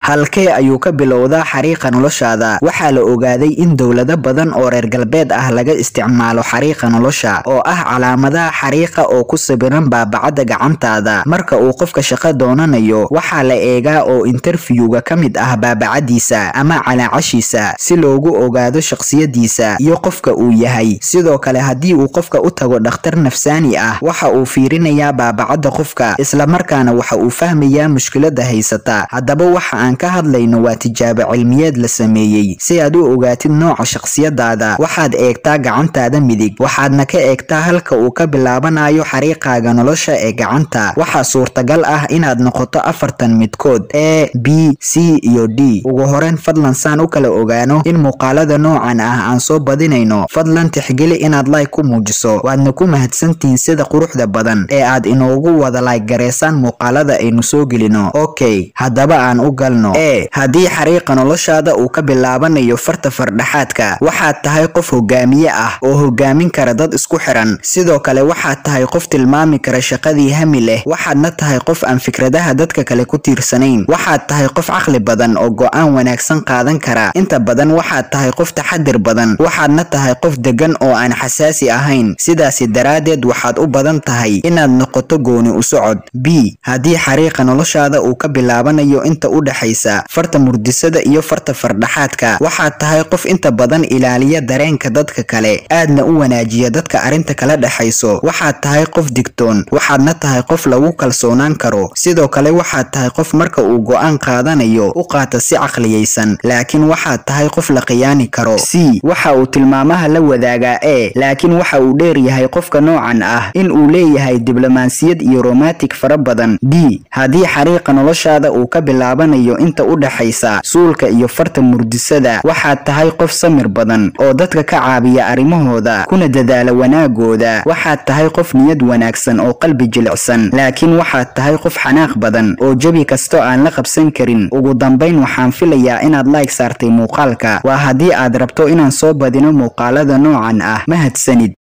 halkee ayuu ka bilowdaa xariiqa noloshaada waxaa la ogaaday in dowlado badan oo reer galbeed ah laga isticmaalo xariiqa nolosha oo ah calaamadaha xariiqa oo ku sawiran baabacada gacantaada marka uu qofka shaqo doonanayo waxaa la eegaa oo interviewga ka mid ah baabacadiisa ama calaacashiisa si loogu ogaado shakhsiyadiisa iyo qofka uu yahay sidoo kale haddii uu qofka u tago dhakhtar nafsaani ah waxa uu fiirinayaa baabacada qofka islamarkaana waxa uu fahmayaa mushkilada haysata haddaba waxa aan ka hadlayno waa tijaabo cilmiyeed la sameeyey si aad u ogaatid nooca shakhsiyadaada waxaad eegtaa gacantaada midig waxaadna ka eegtaa halka uu ka bilaabanayo xariiqaaga nolosha ee gacanta waxaa suurtagal ah inaad noqoto afartan midkood a b c iyo d ugu horeyn fadlan saan u kala ogaano in muuqaalada noocan ah aan soo badinayno fadlan tixgeli inaad like ku muujiso waadna ku mahadsantihiin sida quruxda badan ee aad inoogu wada like gareysaan muuqaalada aynu soo gelino okay haddaba aan u galno e haddii xariiqa noloshaada uu ka bilaabanayo farta fardhaxaadka waxaad tahay qof hogaamiye ah oo hogaamin kara dad isku xiran sidoo kale waxaad tahay qof tilmaami kara shaqadii hami leh waxaadna tahay qof aan fikradaha dadka kale ku tiirsanayn waxaad tahay qof caqli badan oo go-aan wanaagsan qaadan kara inta badan waxaad tahay qof taxadir badan waxaadna tahay qof degan oo aan xasaasi ahayn sidaasi daraaddeed waxaad u badan tahay inaad noqoto gooni u socod b haddii xariiqa noloshaada uu ka bilaabanayo inta u dhexaysa farta murdisada iyo farta fardhaxaadka waxaad tahay qof inta badan ilaaliya dareenka dadka kale aadna u wanaajiya dadka arrinta kala dhexayso waxaad tahay qof digtoon waxaadna tahay qof lagu kalsoonaan karo sidoo kale waxaad tahay qof marka uu go-aan qaadanayo u qaata si caqliyaysan laakiin waxaad tahay qof la khiyaani karo c waxa uu tilmaamaha la wadaagaa e laakiin waxa uu dheer yahay qofka noocan ah in uu leeyahay diblomaasiyad iyo romantic fara badan d haddii xariiqa noloshaada uu ka bilaabanayo inta u dhexaysa suulka iyo farta murdisada waxaad tahay qof samir badan oo dadka ka caabiya arrimahooda kuna dadaala wanaagooda waxaad tahay qof niyad wanaagsan oo qalbi jilicsan laakiin waxaad tahay qof xanaaq badan oo jebi kasto aan la qabsan karin ugu dambayn waxaan filayaa inaad like saartay muuqaalka waa haddii aad rabto inaan soo badino muuqaalada noocan ah mahadsanid